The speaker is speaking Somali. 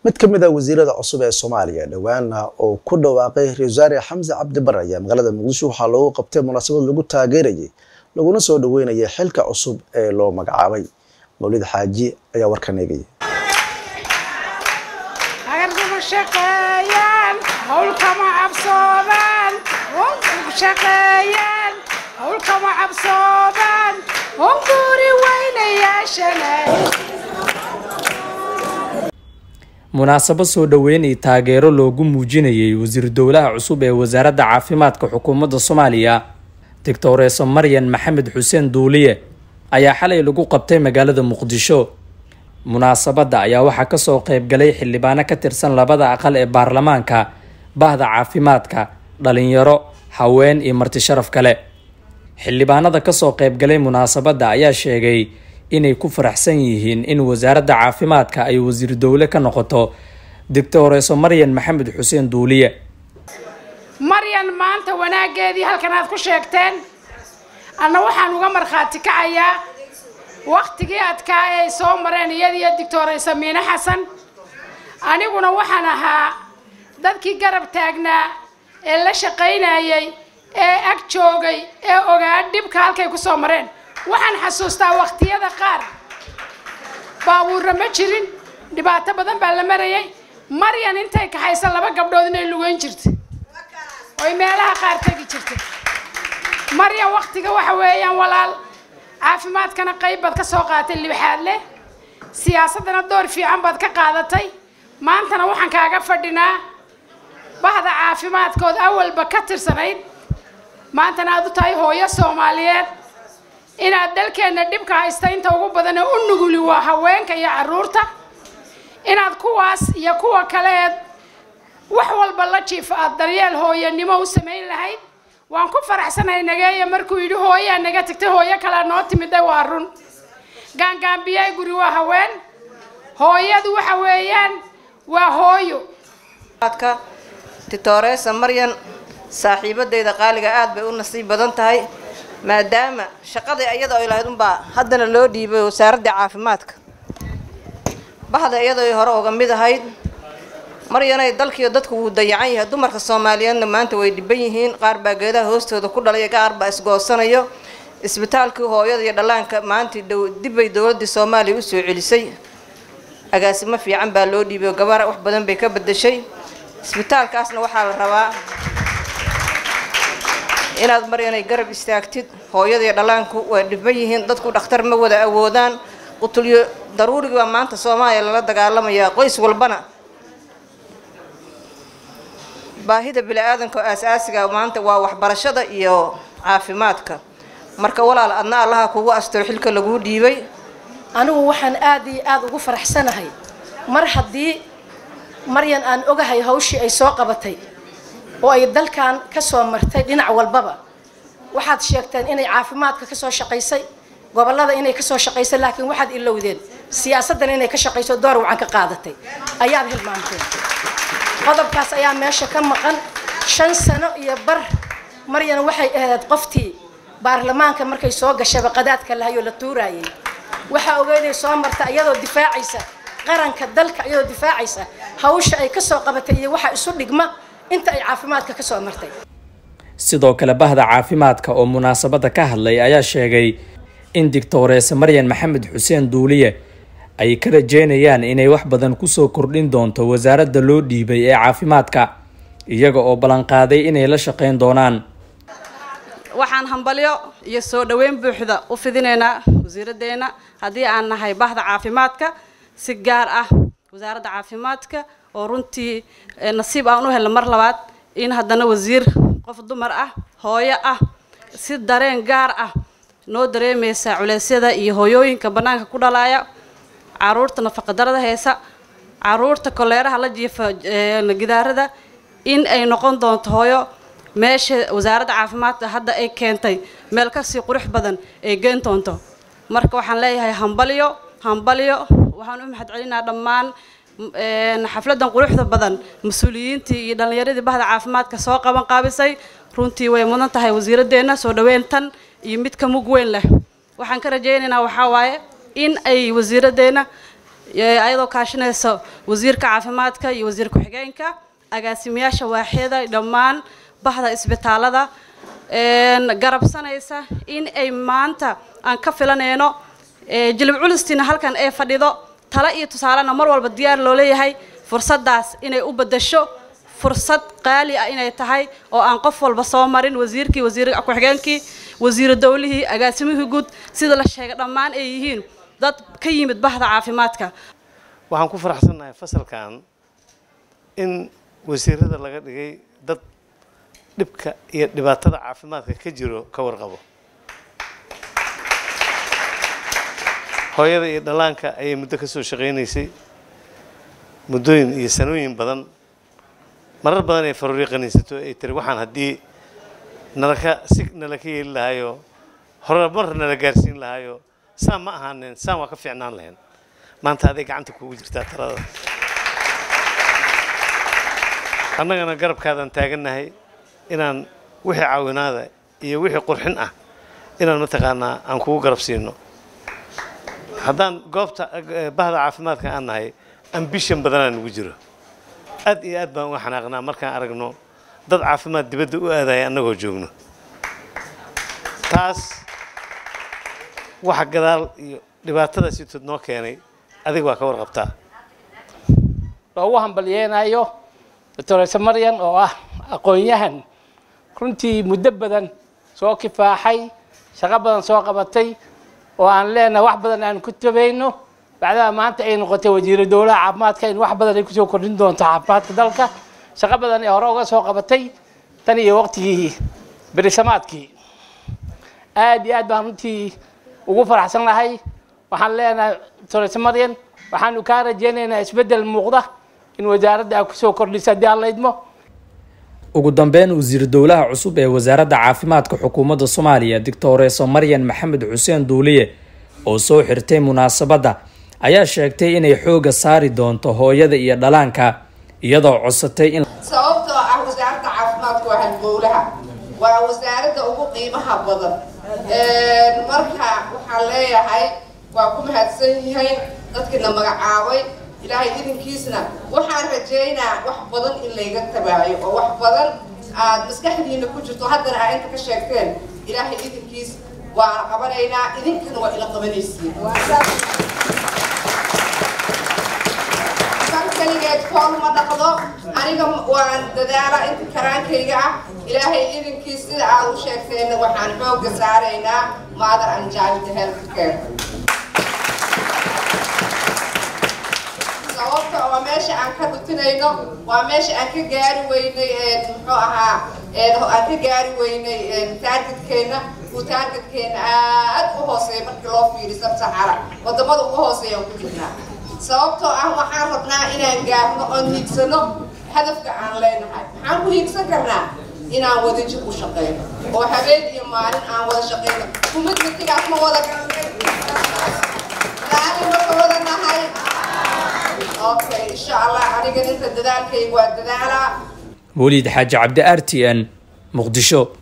mid ka mid a wasiirada cusub ee soomaaliya dhowaana oo ku dhawaaqay ra-isul wasaare xamse cabdi bare ayaa magaalada muqdisho waxaa loogu qabtay munaasabad lagu taageerayay laguna soo dhaweynayay xilka cusub ee loo magacaabay mawlid xaaji ayaa warkan eegaya agarkuma shaqeeyaan howlkama cabsoodaan howlkuma shaqeeyaan howlkama cabsoodaan hunguri weynayaashana munaasabad soo dhoweyn iyo taageero loogu muujinayay wasiir dowlaha cusub ee wasaaradda caafimaadka xukuumadda soomaaliya doctoreso maryan maxamed xuseen duuliye ayaa xalay lagu qabtay magaalada muqdisho munaasabadda ayaa waxaa kasoo qeybgalay xildhibaano ka tirsan labada aqal ee baarlamaanka bahda caafimaadka dhalinyaro haween iyo marti sharaf kale xildhibaanada kasoo qeybgalay munaasabadda ayaa sheegay inay ku faraxsan yihiin in wasaaradda caafimaadka ay wasiir dowle ka noqoto doctoreso maryan maxamed xuseen duuliye maryan maanta wanaaggeedii halkan aad ku sheegteen anna waxaan uga markhaati kacayaa waktigii adkaa ee ay soo mareen iyadiyo doctoraysa miine xasan aniguna waxaan ahaa dadkii garab taagnaa ee la shaqaynayay ee ag joogay ee ogaa dhibka halkay ku soo mareen waxaan xasuustaa wakhtiyada qaar baabuurra ma jirin dhibaato badan baa la marayay maryan intay kaxaysa laba gabdhood inay lugeyn jirtay oy meelaha qaar tegi jirtay maryan waktiga waxa weeyaan walaal caafimaadkana qayb baad ka soo qaadatay libxaad leh siyaasaddana door fiican baad ka qaadatay maantana waxaan kaaga fadhinaa bahda caafimaadkood awalba ka tirsanayd maantana aad u tahay hooyo soomaaliyeed inaad dalkeenna dhibka haysta inta ugu badane u nuguli waa haweenka iyo carruurta inaad kuwaas iyo kuwa kaleed wax walba la jiifa aad daryeel hooyanimo u samayn lahayd waan ku faraxsanahay nageeya markuu yidhi hooyaa naga tagtay hooyo kalea noo timida waa run gaangaambiyaay guri waa haween hooyadu waxa weeyaan waa hooyo titoresa maryan saaxiibadeyda qaaliga aad bay u nasiib badan tahay maadaama shaqadii iyada ay lahayd unbaa haddana loo dhiibay wasaaradda caafimaadka bahda iyadoo ay hore uga mid ahayd maryanay dalkiiyo dadku wuu dayacan yahay dumarka soomaaliyeedna maanta way dhiban yihiin qaar baa geedaha hoostooda ku dhalaya qaar baa isgoosanayo isbitaalkii hooyada iyo dhallaanka maanta dibbay dowladii soomaaliya usoo celisay agaasimo fiican baa loo dhiibay oo gabar wax badan bay ka bedeshay isbitaalkaasna waxaa la rabaa inaad maryanay garab istaagtid hooyada iyo dhallaanku way dhiban yihiin dadku dhakhtar ma wada awoodaan qutulyo daruurigi baa maanta soomaaliya lala dagaalamayaa qoys walbana baahida bini-aadanka oo aas-aasiga maanta waa waxbarashada iyo caafimaadka marka walaal adna allaha kugu astiro xilka laguu dhiibay anigu waxaan aad iyo aada ugu faraxsanahay mar haddii maryan aan ogahay hawshii ay soo qabatay oo ay dalkan ka soo martay dhinac walbaba waxaad sheegteen inay caafimaadka ka soo shaqaysay gobollada inay ka soo shaqaysay laakiin waxaad ilowdeen siyaasaddan inay ka shaqayso door wacan ka qaadatay ayaad hilmaanteen qodobkaas ayaa meesha ka maqan shan sano iyo bar maryan waxay ahayd qoftii baarlamaanka markay soo gashaba qadaadka lahayoo la tuuraayay waxaa ogeyday soo marta iyadoo difaacaysa qaranka dalka iyadoo difaacaysa hawsha ay kasoo qabatay iyo waxa isu dhigma inta ay caafimaadka kasoo martay sidoo kale bahda caafimaadka oo munaasabadda ka hadlay ayaa sheegay in doctoreese maryan maxamed xuseen duuliye ay ka rajeynayaan inay wax badan kusoo kordhin doonto wasaaradda loo dhiibay ee caafimaadka iyaga oo ballanqaaday inay la shaqayn doonaan waxaan hambalyo iyo soo dhoweyn buuxda u fidinaynaa wasiiraddeena haddii aan nahay bahda caafimaadka si gaar ah wasaaradda caafimaadka oo runtii nasiib aan u helna mar labaad in haddana wasiir qof dumar ah hooyo ah si dareen gaar ah noo dareemaysa culeysyada iyo hooyooyinka bannaanka ku dhalaaya caruurta nafaqadarada heesa caruurta koleeraha la jiifa gidaarada in ay noqon doonto hooyo meesha wasaaradda caafimaadka hadda ay keentay meel kasii qurux badan ay geen doonto marka waxaan leeyahay hambalyo hambalyo waxaan u mahad celinaa dhammaan xafladan quruxda badan mas-uuliyiintii iyo dhallinyaradii bahda caafimaadka soo qaban qaabisay runtii way mudan tahay wasiiradeenna soo dhaweyn tan iyo mid ka mug weyn leh waxaan ka rajaynaynaa waxaa waaye in ay wasiiradeenna ayadoo kaashanaysa wasiirka caafimaadka iyo wasiir ku-xigeenka agaasimayaasha waaxyada dhammaan bahda isbitaalada garabsanaysa in ay maanta aan ka filanayno jilib culistiina halkan ay fadhido tale iyo tusaalena mar walba diyaar loo leeyahay fursaddaas inay u beddasho fursad qaali ah inay tahay oo aan qof walba soo marin wasiirkii wasiir ku-xigeenkii wasiiru dowlihii agaasimihii guud sida la sheegay dhammaan ay yihiin dad ka yimid bahda caafimaadka waxaan ku faraxsannahay fasalkan in wasiirada laga dhigay dad dhibka iyo dhibaatada caafimaadka ka jiro ka warqabo hooyada iyo dhallaanka ayay muddo ka soo shaqaynaysay muddooyin iyo sanooyin badan marar badan ay faruuri qaniinsato ay tiri waxaan haddii nalaka si nala ka yeeli lahayo hore mar nala gaarsiin lahayo saan ma ahaanen saan waa ka fiicnaan lahayn maanta aday gacanta kuugu jirtaa talada annagana garabkaadaan taagannahay inaan wixii caawinaada iyo wixii qurxin ah inaan mataqaanaa aan kugu garab siino haddaan goobta bahda caafimaadka aan nahay ambishan badanaa nugu jiro aad iyo aad baan uga xanaaqnaa markaan aragno dad caafimaad dibadda u aadaya annagoo joogno taas waxa gadaal iyo dhibaatada sitood noo keenay adiga waa ka warqabtaa loogu hambalyeenayo doctorese maryan oo ah aqoon-yahan runtii muddo badan soo kifaaxay shaqo badan soo qabatay oo aan leenahay wax badan aan ku tabayno bacdaha maanta ay noqotay wasiiru dowlaha caafimaadka in wax badan ay kusoo kordhin doonto caafimaadka dalka shaqo badan ee hore uga soo qabatay tan iyo waqtigii berisamaadkii aad iyo aad baan runtii ugu faraxsannahay waxaan leenahay doctorese maryan waxaanu kaa rajaynaynaa isbeddel muuqda in wasaaradda ay kusoo kordhiso haddii aan laydmo ugu dambeyn wasiir dowlaha cusub ee wasaaradda caafimaadka xukuumadda soomaaliya doctoreso maryan maxamed xuseen duuliye oo soo xirtay munaasabadda ayaa sheegtay inay xooga saari doonto hooyada iyo dhalaanka iyadoo codsatay in sababtoo ah wasaaradda caafimaadku waa halbowlaha waa wasaaradda ugu qiimaha badan marka waxaan leeyahay waa ku mahadsan yihiin dadkiina magacaabay ilaahay idinkiisna waxaan rajaynaa wax badan in layga tabaayo oo wax badan aad maskaxdiina ku jirto haddana aa inta ka sheegteen ilaahay idinkiis waana qabanaynaa idinkana waa ila qabanaysiin kan kaligeed fool ma dhaqdo aniga waan dadaala inta karaankayga ah ilaahay idinkiis sida aad u sheegteenna waxaan xoogga saaraynaa mother and child health care sababta waa meesha aan ka dhutinayno waa meesha aan ka gaari weynay muxuu ahaa aan ka gaari weynay taargetkeena uu taargetkeena aad u hooseeya markii loo fiiriyo sabsaxara wadamada ugu hooseeya aan ku jirnaa sababtoo ah waxaan rabnaa inaan gaarno oon hiigsano hadafka aan leenahay maxaan ku hiigsan karnaa inaan wadajir u shaqeyno oo habeen iyo maalin aan wada shaqeyno kumidmitigaas ma wada garanay raali ma ka wada nahay okay insha allah aniga inta dadaalkayga waa dadaalaa weliid xaaji cabdi r t n muqdisho